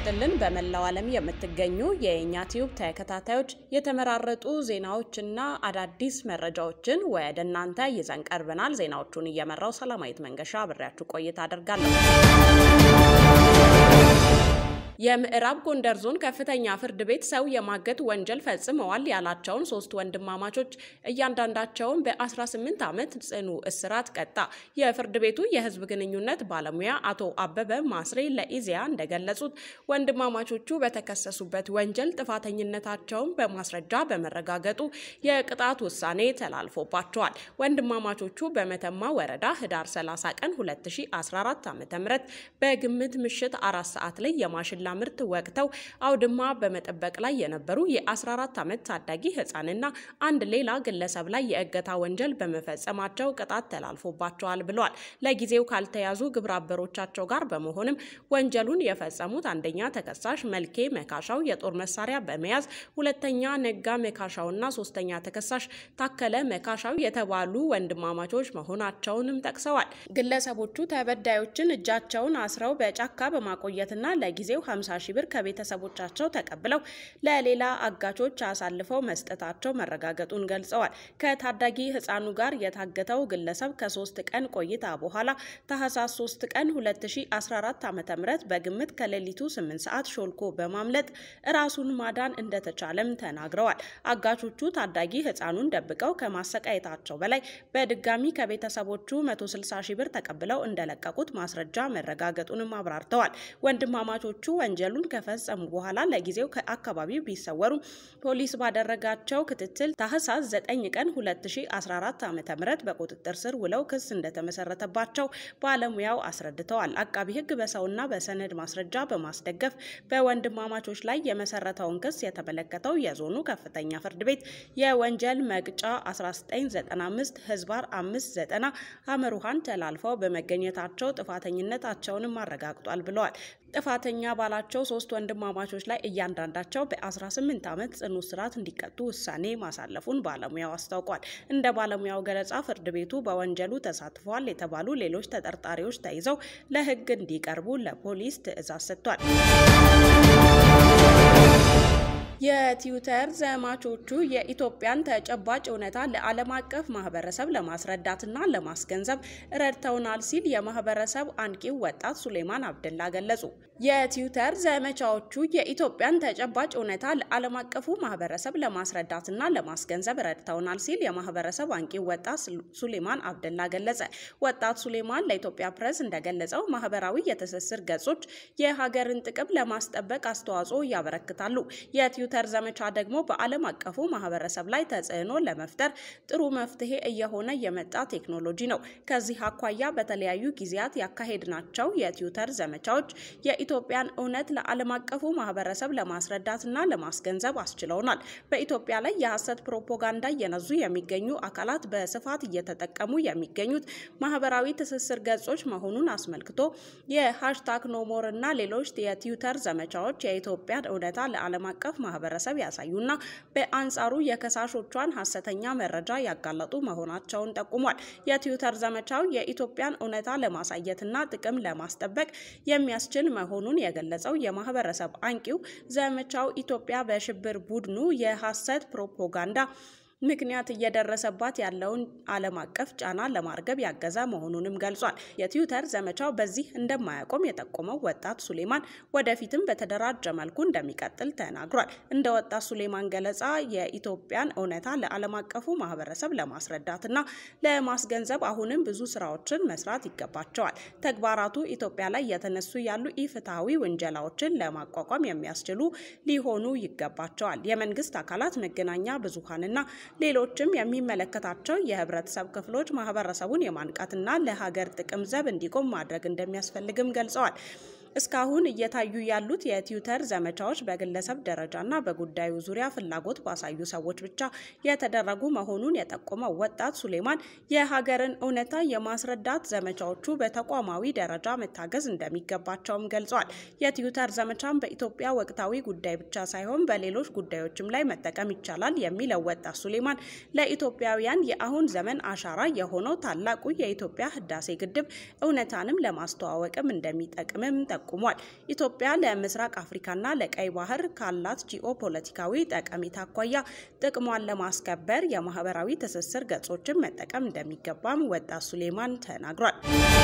ይስጥልን። በመላው ዓለም የምትገኙ የእኛ ቲዩብ ተከታታዮች የተመራረጡ ዜናዎችና አዳዲስ መረጃዎችን ወደ እናንተ ይዘን ቀርበናል። ዜናዎቹን እየመራው ሰላማዊት መንገሻ አብሬያችሁ ቆይታ አደርጋለሁ። የምዕራብ ጎንደር ዞን ከፍተኛ ፍርድ ቤት ሰው የማገት ወንጀል ፈጽመዋል ያላቸውን ሶስት ወንድማማቾች እያንዳንዳቸውን በ18 ዓመት ጽኑ እስራት ቀጣ። የፍርድ ቤቱ የሕዝብ ግንኙነት ባለሙያ አቶ አበበ ማስሬ ለኢዜአ እንደገለጹት ወንድማማቾቹ በተከሰሱበት ወንጀል ጥፋተኝነታቸውን በማስረጃ በመረጋገጡ የቅጣት ውሳኔ ተላልፎባቸዋል። ወንድማማቾቹ በመተማ ወረዳ ህዳር 30 ቀን 2014 ዓ.ም በግምት ምሽት አራት ሰዓት ላይ የማሽላ ምርት ወቅተው አውድማ በመጠበቅ ላይ የነበሩ የ14 ዓመት ታዳጊ ህፃንና አንድ ሌላ ግለሰብ ላይ የእገታ ወንጀል በመፈጸማቸው ቅጣት ተላልፎባቸዋል ብለዋል። ለጊዜው ካልተያዙ ግብረ አበሮቻቸው ጋር በመሆንም ወንጀሉን የፈጸሙት አንደኛ ተከሳሽ መልኬ መካሻው የጦር መሳሪያ በመያዝ ሁለተኛ ነጋ መካሻውና ሶስተኛ ተከሳሽ ታከለ መካሻው የተባሉ ወንድማማቾች መሆናቸውንም ጠቅሰዋል። ግለሰቦቹ ተበዳዮችን እጃቸውን አስረው በጫካ በማቆየትና ለጊዜው 50 ሺህ ብር ከቤተሰቦቻቸው ተቀብለው ለሌላ አጋቾች አሳልፈው መስጠታቸው መረጋገጡን ገልጸዋል። ከታዳጊ ህፃኑ ጋር የታገተው ግለሰብ ከሶስት ቀን ቆይታ በኋላ ታህሳስ 3 ቀን 2014 ዓ.ም በግምት ከሌሊቱ 8 ሰዓት ሾልኮ በማምለጥ ራሱን ማዳን እንደተቻለም ተናግረዋል። አጋቾቹ ታዳጊ ህፃኑን ደብቀው ከማሰቃየታቸው በላይ በድጋሚ ከቤተሰቦቹ 160 ሺህ ብር ተቀብለው እንደለቀቁት ማስረጃ መረጋገጡንም አብራርተዋል። ወንድማማቾቹ ወንጀሉን ከፈጸሙ በኋላ ለጊዜው ከአካባቢው ቢሰወሩ ፖሊስ ባደረጋቸው ክትትል ታህሳስ 9 ቀን 2014 ዓ.ም በቁጥጥር ስር ውለው ክስ እንደተመሰረተባቸው ባለሙያው አስረድተዋል። አቃቢ ህግ በሰውና በሰነድ ማስረጃ በማስደገፍ በወንድማማቾች ላይ የመሰረተውን ክስ የተመለከተው የዞኑ ከፍተኛ ፍርድ ቤት የወንጀል መቅጫ 1995 ህዝባር 590 አመሩሃን ተላልፈው በመገኘታቸው ጥፋተኝነታቸውንም አረጋግጧል ብለዋል። ጥፋተኛ ባላቸው ሶስት ወንድማማቾች ላይ እያንዳንዳቸው በ18 ዓመት ጽኑ እስራት እንዲቀጡ ውሳኔ ማሳለፉን ባለሙያው አስታውቋል። እንደ ባለሙያው ገለጻ ፍርድ ቤቱ በወንጀሉ ተሳትፈዋል የተባሉ ሌሎች ተጠርጣሪዎች ተይዘው ለህግ እንዲቀርቡ ለፖሊስ ትዕዛዝ ሰጥቷል። የትዊተር ዘማቾቹ የኢትዮጵያን ተጨባጭ እውነታ ለዓለም አቀፍ ማህበረሰብ ለማስረዳትና ለማስገንዘብ ረድተውናል ሲል የማህበረሰብ አንቂው ወጣት ሱሌማን አብደላ ገለጹ። የትዊተር ዘመቻዎቹ የኢትዮጵያን ተጨባጭ እውነታ ለዓለም አቀፉ ማህበረሰብ ለማስረዳትና ለማስገንዘብ ረድተውናል ሲል የማህበረሰብ አንቂው ወጣት ሱሌማን አብደላ ገለጸ። ወጣት ሱሌማን ለኢትዮጵያ ፕሬስ እንደገለጸው ማህበራዊ የትስስር ገጾች የሀገርን ጥቅም ለማስጠበቅ አስተዋጽኦ ያበረክታሉ። የትዊተር ዘመቻ ደግሞ በዓለም አቀፉ ማህበረሰብ ላይ ተጽዕኖ ለመፍጠር ጥሩ መፍትሄ እየሆነ የመጣ ቴክኖሎጂ ነው። ከዚህ አኳያ በተለያዩ ጊዜያት ያካሄድናቸው የትዊተር ዘመቻዎች የኢትዮጵያን እውነት ለዓለም አቀፉ ማህበረሰብ ለማስረዳትና ለማስገንዘብ አስችለውናል። በኢትዮጵያ ላይ የሐሰት ፕሮፓጋንዳ እየነዙ የሚገኙ አካላት በስፋት እየተጠቀሙ የሚገኙት ማህበራዊ ትስስር ገጾች መሆኑን አስመልክቶ የሃሽታግ ኖሞር እና ሌሎች የትዊተር ዘመቻዎች የኢትዮጵያን እውነታ ለዓለም አቀፍ ማህበረሰብ ያሳዩና በአንጻሩ የከሳሾቿን ሐሰተኛ መረጃ ያጋለጡ መሆናቸውን ጠቁሟል። የትዊተር ዘመቻው የኢትዮጵያን እውነታ ለማሳየትና ጥቅም ለማስጠበቅ የሚያስችል መሆኑን የገለጸው የማህበረሰብ አንቂው ዘመቻው ኢትዮጵያ በሽብር ቡድኑ የሐሰት ፕሮፓጋንዳ ምክንያት እየደረሰባት ያለውን ዓለም አቀፍ ጫና ለማርገብ ያገዘ መሆኑንም ገልጿል። የትዊተር ዘመቻው በዚህ እንደማያቆም የጠቆመው ወጣት ሱሌማን ወደፊትም በተደራጀ መልኩ እንደሚቀጥል ተናግሯል። እንደ ወጣት ሱሌማን ገለጻ የኢትዮጵያን እውነታ ለዓለም አቀፉ ማህበረሰብ ለማስረዳትና ለማስገንዘብ አሁንም ብዙ ስራዎችን መስራት ይገባቸዋል። ተግባራቱ ኢትዮጵያ ላይ የተነሱ ያሉ ኢፍትሐዊ ውንጀላዎችን ለማቋቋም የሚያስችሉ ሊሆኑ ይገባቸዋል። የመንግስት አካላት፣ መገናኛ ብዙሃንና ሌሎችም የሚመለከታቸው የህብረተሰብ ክፍሎች ማህበረሰቡን የማንቃትና ለሀገር ጥቅም ዘብ እንዲቆም ማድረግ እንደሚያስፈልግም ገልጸዋል። እስካሁን እየታዩ ያሉት የትዊተር ዘመቻዎች በግለሰብ ደረጃና በጉዳዩ ዙሪያ ፍላጎት ባሳዩ ሰዎች ብቻ የተደረጉ መሆኑን የጠቆመው ወጣት ሱሌማን የሀገርን እውነታ የማስረዳት ዘመቻዎቹ በተቋማዊ ደረጃ መታገዝ እንደሚገባቸውም ገልጿል። የትዊተር ዘመቻን በኢትዮጵያ ወቅታዊ ጉዳይ ብቻ ሳይሆን በሌሎች ጉዳዮችም ላይ መጠቀም ይቻላል የሚለው ወጣት ሱሌማን ለኢትዮጵያውያን የአሁን ዘመን አሻራ የሆነው ታላቁ የኢትዮጵያ ህዳሴ ግድብ እውነታንም ለማስተዋወቅም እንደሚጠቅምም ጠቁሟል። ጠቁሟል። ኢትዮጵያ ለምስራቅ አፍሪካና ለቀይ ባህር ካላት ጂኦ ፖለቲካዊ ጠቀሜታ አኳያ ጥቅሟን ለማስከበር የማህበራዊ ትስስር ገጾችን መጠቀም እንደሚገባም ወጣት ሱሌማን ተናግሯል።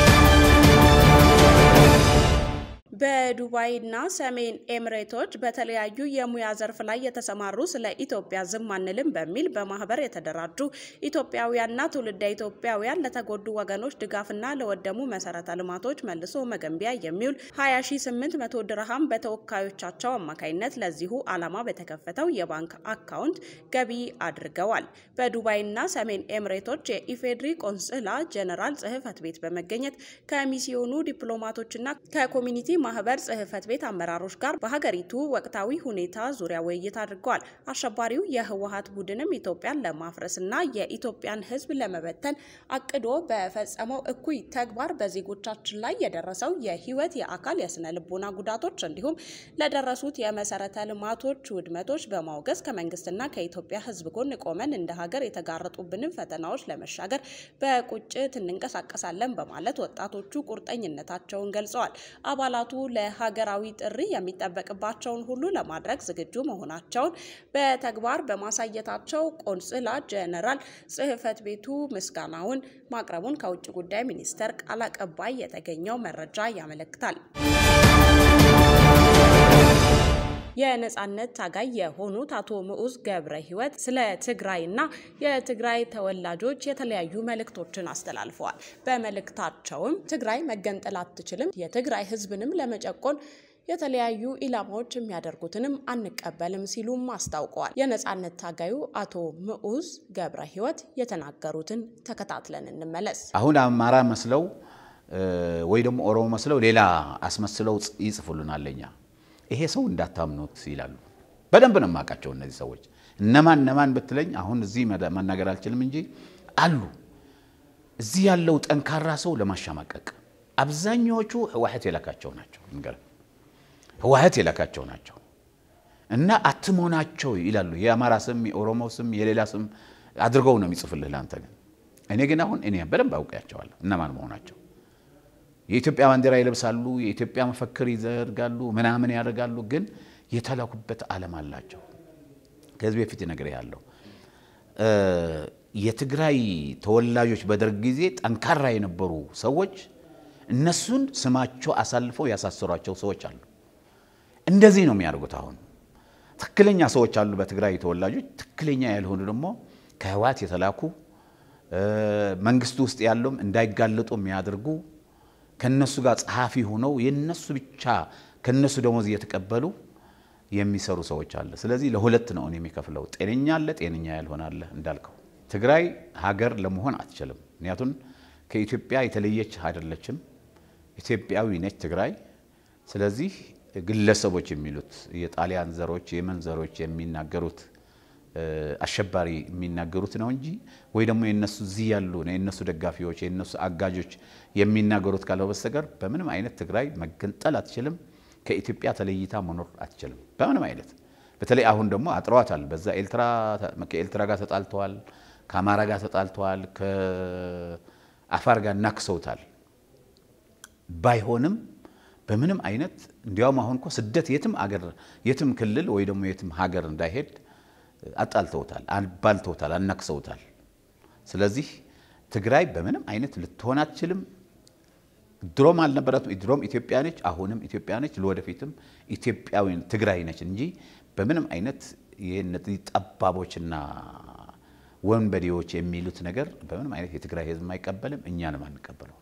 በዱባይና ሰሜን ኤምሬቶች በተለያዩ የሙያ ዘርፍ ላይ የተሰማሩ ስለ ኢትዮጵያ ዝም አንልም በሚል በማህበር የተደራጁ ኢትዮጵያውያንና ትውልደ ኢትዮጵያውያን ለተጎዱ ወገኖች ድጋፍና ለወደሙ መሰረተ ልማቶች መልሶ መገንቢያ የሚውል 20800 ድርሃም በተወካዮቻቸው አማካኝነት ለዚሁ ዓላማ በተከፈተው የባንክ አካውንት ገቢ አድርገዋል። በዱባይና ሰሜን ኤምሬቶች የኢፌድሪ ቆንስላ ጀነራል ጽህፈት ቤት በመገኘት ከሚስዮኑ ዲፕሎማቶችና ከኮሚኒቲ ማህበር ጽህፈት ቤት አመራሮች ጋር በሀገሪቱ ወቅታዊ ሁኔታ ዙሪያ ውይይት አድርገዋል። አሸባሪው የህወሀት ቡድንም ኢትዮጵያን ለማፍረስና የኢትዮጵያን ሕዝብ ለመበተን አቅዶ በፈጸመው እኩይ ተግባር በዜጎቻችን ላይ የደረሰው የህይወት፣ የአካል፣ የስነ ልቦና ጉዳቶች እንዲሁም ለደረሱት የመሰረተ ልማቶች ውድመቶች በማውገዝ ከመንግስትና ከኢትዮጵያ ሕዝብ ጎን ቆመን እንደ ሀገር የተጋረጡብንን ፈተናዎች ለመሻገር በቁጭት እንንቀሳቀሳለን በማለት ወጣቶቹ ቁርጠኝነታቸውን ገልጸዋል። አባላቱ ለሀገራዊ ጥሪ የሚጠበቅባቸውን ሁሉ ለማድረግ ዝግጁ መሆናቸውን በተግባር በማሳየታቸው ቆንስላ ጀነራል ጽህፈት ቤቱ ምስጋናውን ማቅረቡን ከውጭ ጉዳይ ሚኒስቴር ቃል አቀባይ የተገኘው መረጃ ያመለክታል። የነጻነት ታጋይ የሆኑት አቶ ምዑዝ ገብረ ህይወት ስለ ትግራይና የትግራይ ተወላጆች የተለያዩ መልእክቶችን አስተላልፈዋል። በመልእክታቸውም ትግራይ መገንጠል አትችልም፣ የትግራይ ህዝብንም ለመጨቆን የተለያዩ ኢላማዎች የሚያደርጉትንም አንቀበልም ሲሉም አስታውቀዋል። የነጻነት ታጋዩ አቶ ምዑዝ ገብረ ህይወት የተናገሩትን ተከታትለን እንመለስ። አሁን አማራ መስለው ወይ ደግሞ ኦሮሞ መስለው ሌላ አስመስለው ይጽፉልናል ለኛ ይሄ ሰው እንዳታምኑት ይላሉ። በደንብ ነው የማውቃቸው እነዚህ ሰዎች እነማን እነማን ብትለኝ አሁን እዚህ መናገር አልችልም እንጂ አሉ። እዚህ ያለው ጠንካራ ሰው ለማሸማቀቅ አብዛኛዎቹ ህወሓት የላካቸው ናቸው። ንገር ህወሓት የላካቸው ናቸው እና አትሞናቸው ይላሉ። የአማራ ስም፣ የኦሮሞ ስም፣ የሌላ ስም አድርገው ነው የሚጽፍልህ ለአንተ ግን እኔ ግን አሁን እኔ በደንብ አውቃቸዋለሁ እነማን መሆናቸው። የኢትዮጵያ ባንዲራ ይለብሳሉ፣ የኢትዮጵያ መፈክር ይዘርጋሉ፣ ምናምን ያደርጋሉ። ግን የተላኩበት ዓለም አላቸው። ከዚህ በፊት ነገር ያለው የትግራይ ተወላጆች በደርግ ጊዜ ጠንካራ የነበሩ ሰዎች እነሱን ስማቸው አሳልፈው ያሳሰሯቸው ሰዎች አሉ። እንደዚህ ነው የሚያደርጉት። አሁን ትክክለኛ ሰዎች አሉ በትግራይ ተወላጆች፣ ትክክለኛ ያልሆኑ ደግሞ ከህወሓት የተላኩ መንግስቱ ውስጥ ያለውም እንዳይጋለጡ የሚያደርጉ ከነሱ ጋር ጸሐፊ ሆነው የነሱ ብቻ ከነሱ ደሞዝ እየተቀበሉ የሚሰሩ ሰዎች አለ። ስለዚህ ለሁለት ነው እኔ የሚከፍለው። ጤነኛ አለ፣ ጤነኛ ያልሆነ አለ። እንዳልከው ትግራይ ሀገር ለመሆን አትችልም። ምክንያቱም ከኢትዮጵያ የተለየች አይደለችም። ኢትዮጵያዊ ነች ትግራይ። ስለዚህ ግለሰቦች የሚሉት የጣሊያን ዘሮች፣ የመን ዘሮች የሚናገሩት አሸባሪ የሚናገሩት ነው እንጂ ወይ ደግሞ የነሱ እዚህ ያሉ የነሱ ደጋፊዎች የነሱ አጋጆች የሚናገሩት ካለው በስተቀር በምንም አይነት ትግራይ መገንጠል አትችልም። ከኢትዮጵያ ተለይታ መኖር አትችልም በምንም አይነት። በተለይ አሁን ደግሞ አጥረዋታል። በዛ ከኤርትራ ጋር ተጣልተዋል፣ ከአማራ ጋር ተጣልተዋል፣ ከአፋር ጋር እናክሰውታል። ባይሆንም በምንም አይነት እንዲያውም አሁን እኮ ስደት የትም አገር የትም ክልል ወይ ደግሞ የትም ሀገር እንዳይሄድ አጣልተውታል፣ አባልተውታል፣ አናክሰውታል። ስለዚህ ትግራይ በምንም አይነት ልትሆን አትችልም። ድሮም አልነበረትም። ድሮም ኢትዮጵያ ነች፣ አሁንም ኢትዮጵያ ነች፣ ለወደፊትም ኢትዮጵያዊ ትግራይ ነች እንጂ በምንም አይነት የእነዚህ ጠባቦችና ወንበዴዎች የሚሉት ነገር በምንም አይነት የትግራይ ሕዝብ አይቀበልም፣ እኛንም አንቀበለው።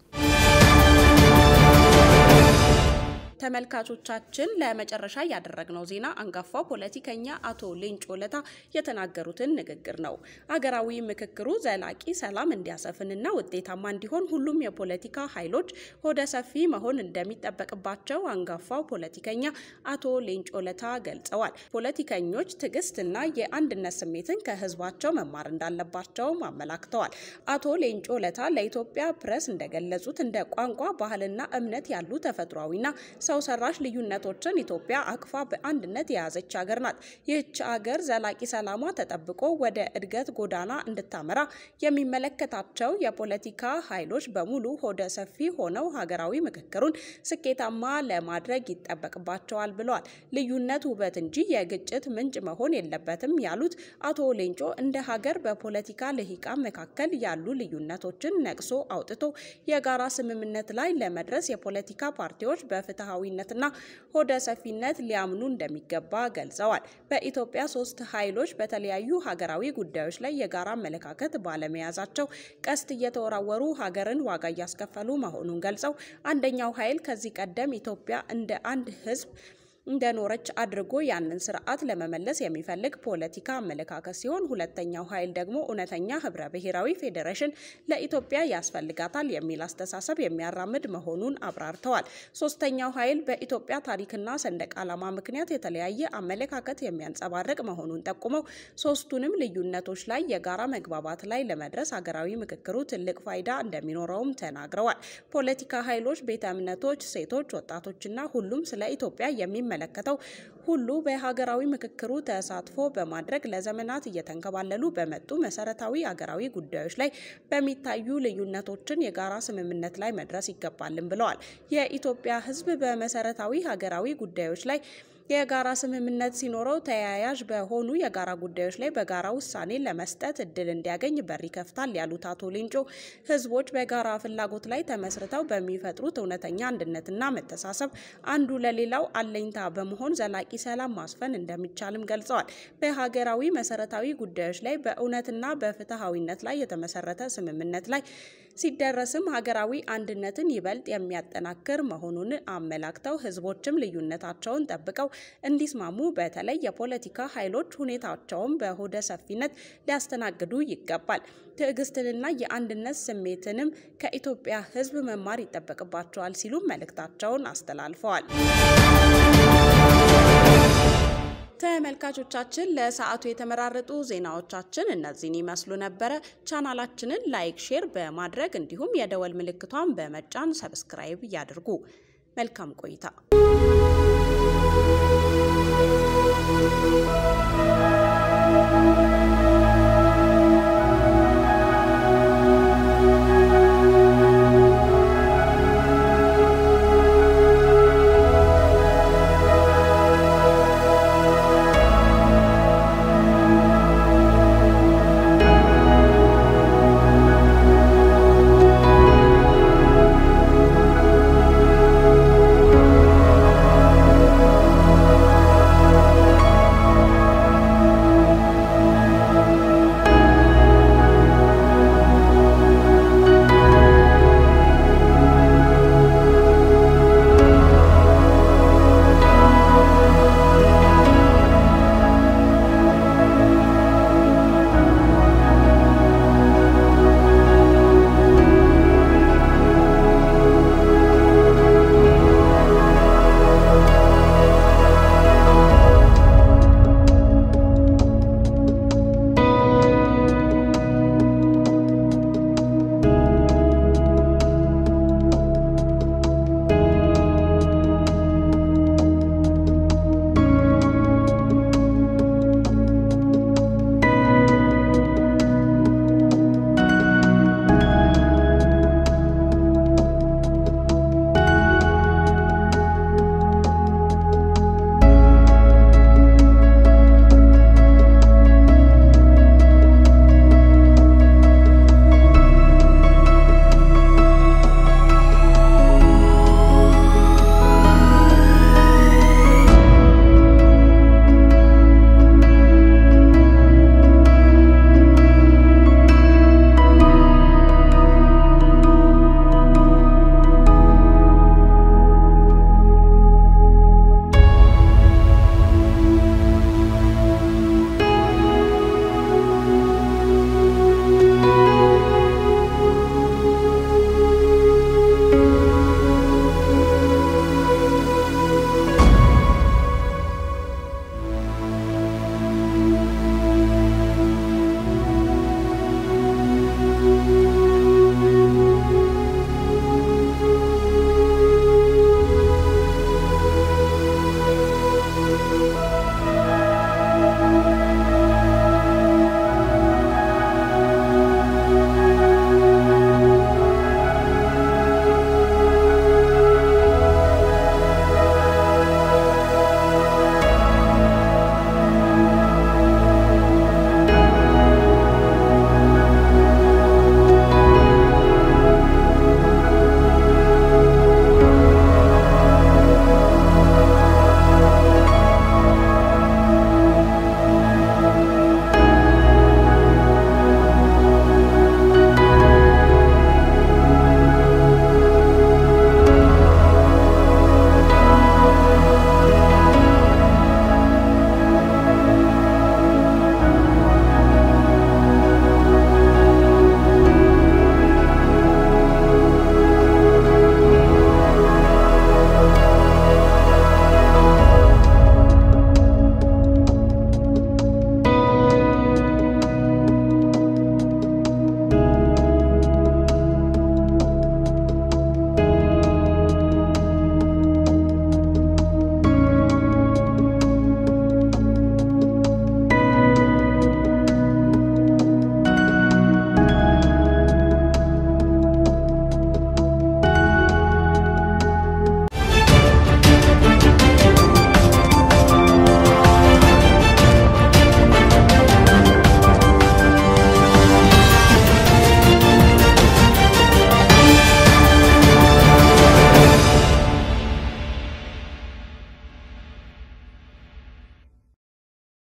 ተመልካቾቻችን ለመጨረሻ ያደረግነው ዜና አንጋፋው ፖለቲከኛ አቶ ሌንጮ ለታ የተናገሩትን ንግግር ነው። አገራዊ ምክክሩ ዘላቂ ሰላም እንዲያሰፍንና ውጤታማ እንዲሆን ሁሉም የፖለቲካ ኃይሎች ሆደ ሰፊ መሆን እንደሚጠበቅባቸው አንጋፋው ፖለቲከኛ አቶ ሌንጮ ለታ ገልጸዋል። ፖለቲከኞች ትዕግስትና የአንድነት ስሜትን ከህዝባቸው መማር እንዳለባቸውም አመላክተዋል። አቶ ሌንጮ ለታ ለኢትዮጵያ ፕሬስ እንደገለጹት እንደ ቋንቋ፣ ባህልና እምነት ያሉ ተፈጥሯዊና ሰው ሰራሽ ልዩነቶችን ኢትዮጵያ አቅፋ በአንድነት የያዘች ሀገር ናት። ይህች ሀገር ዘላቂ ሰላሟ ተጠብቆ ወደ እድገት ጎዳና እንድታመራ የሚመለከታቸው የፖለቲካ ኃይሎች በሙሉ ሆደ ሰፊ ሆነው ሀገራዊ ምክክሩን ስኬታማ ለማድረግ ይጠበቅባቸዋል ብለዋል። ልዩነት ውበት እንጂ የግጭት ምንጭ መሆን የለበትም ያሉት አቶ ሌንጮ እንደ ሀገር በፖለቲካ ልሂቃን መካከል ያሉ ልዩነቶችን ነቅሶ አውጥቶ የጋራ ስምምነት ላይ ለመድረስ የፖለቲካ ፓርቲዎች በፍትሐዊነትና ሆደ ሰፊነት ሊያምኑ እንደሚገባ ገልጸዋል። በኢትዮጵያ ሶስት ኃይሎች በተለያዩ ሀገራዊ ጉዳዮች ላይ የጋራ አመለካከት ባለመያዛቸው ቀስት እየተወራወሩ ሀገርን ዋጋ እያስከፈሉ መሆኑን ገልጸው አንደኛው ኃይል ከዚህ ቀደም ኢትዮጵያ እንደ አንድ ሕዝብ እንደኖረች አድርጎ ያንን ስርዓት ለመመለስ የሚፈልግ ፖለቲካ አመለካከት ሲሆን ሁለተኛው ኃይል ደግሞ እውነተኛ ህብረ ብሔራዊ ፌዴሬሽን ለኢትዮጵያ ያስፈልጋታል የሚል አስተሳሰብ የሚያራምድ መሆኑን አብራርተዋል። ሶስተኛው ኃይል በኢትዮጵያ ታሪክና ሰንደቅ ዓላማ ምክንያት የተለያየ አመለካከት የሚያንጸባርቅ መሆኑን ጠቁመው ሶስቱንም ልዩነቶች ላይ የጋራ መግባባት ላይ ለመድረስ ሀገራዊ ምክክሩ ትልቅ ፋይዳ እንደሚኖረውም ተናግረዋል። ፖለቲካ ኃይሎች፣ ቤተ እምነቶች፣ ሴቶች፣ ወጣቶችና ሁሉም ስለ ኢትዮጵያ የሚ መለከተው ሁሉ በሀገራዊ ምክክሩ ተሳትፎ በማድረግ ለዘመናት እየተንከባለሉ በመጡ መሰረታዊ ሀገራዊ ጉዳዮች ላይ በሚታዩ ልዩነቶችን የጋራ ስምምነት ላይ መድረስ ይገባልን ብለዋል። የኢትዮጵያ ሕዝብ በመሰረታዊ ሀገራዊ ጉዳዮች ላይ የጋራ ስምምነት ሲኖረው ተያያዥ በሆኑ የጋራ ጉዳዮች ላይ በጋራ ውሳኔ ለመስጠት እድል እንዲያገኝ በር ይከፍታል ያሉት አቶ ሌንጮ ህዝቦች በጋራ ፍላጎት ላይ ተመስርተው በሚፈጥሩት እውነተኛ አንድነትና መተሳሰብ አንዱ ለሌላው አለኝታ በመሆን ዘላቂ ሰላም ማስፈን እንደሚቻልም ገልጸዋል። በሀገራዊ መሰረታዊ ጉዳዮች ላይ በእውነትና በፍትሐዊነት ላይ የተመሰረተ ስምምነት ላይ ሲደረስም ሀገራዊ አንድነትን ይበልጥ የሚያጠናክር መሆኑን አመላክተው ህዝቦችም ልዩነታቸውን ጠብቀው እንዲስማሙ በተለይ የፖለቲካ ኃይሎች ሁኔታቸውን በሆደ ሰፊነት ሊያስተናግዱ ይገባል። ትዕግስትንና የአንድነት ስሜትንም ከኢትዮጵያ ህዝብ መማር ይጠበቅባቸዋል ሲሉም መልእክታቸውን አስተላልፈዋል። ተመልካቾቻችን ለሰዓቱ የተመራረጡ ዜናዎቻችን እነዚህን ይመስሉ ነበረ። ቻናላችንን ላይክ፣ ሼር በማድረግ እንዲሁም የደወል ምልክቷን በመጫን ሰብስክራይብ ያድርጉ። መልካም ቆይታ